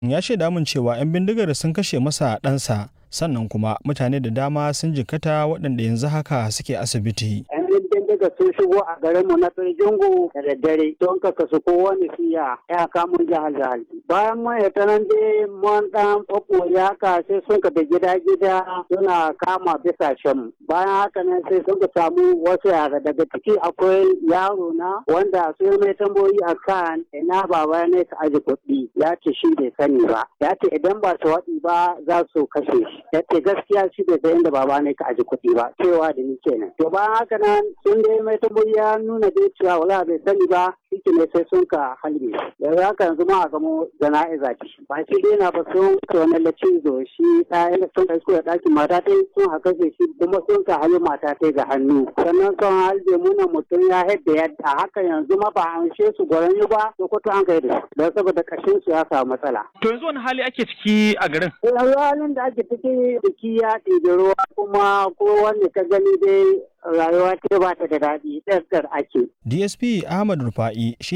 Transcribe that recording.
ya shaida min cewa 'yan bindigar sun kashe masa ɗansa sannan kuma mutane da dama sun jikkata waɗanda yanzu haka suke asibiti. yan bindiga sun shigo a garin mu na Firjingu da daddare don ka kasu kowane siya ya kamun jihar jihar. Bayan mun ya tanan dai mun dan ya haka sai sun ka da gida gida suna kama bisa shan. Bayan haka nan sai sun ka samu wasu yara daga ciki akwai yaro na wanda sun mai tambayoyi a kan ina baba ne ka aji kuɗi ya ce shi bai sani ba. Ya ce idan ba su waɗi ba za su kashe shi. Ya ce gaskiya shi bai san inda baba ne ka aji kuɗi ba cewa da ni kenan. To bayan haka nan sun dai mai tambayoyi ya nuna dai cewa wala bai sani ba shi ne sai sun ka halbe. Yanzu haka yanzu ma a gamo jana'iza ce. Ba shi dai na ba sun ka wani lacizo shi ɗaya sun ka isko da ɗakin mata ta sun haka shi kuma sun ka hali mata ta ga hannu. Sannan sun halbe muna mutum ya haɗa yadda haka yanzu ma ba an she su gwaran ba Sokoto an kai da su. Don saboda kashin su ya samu matsala. To yanzu wani hali ake ciki a garin? Yanzu halin da ake ciki biki ya ɗibi ruwa kuma ko wanda ka gani dai rayuwa ta ba ta da daɗi ɗaskar ake. DSP Ahmad Rufa'i shi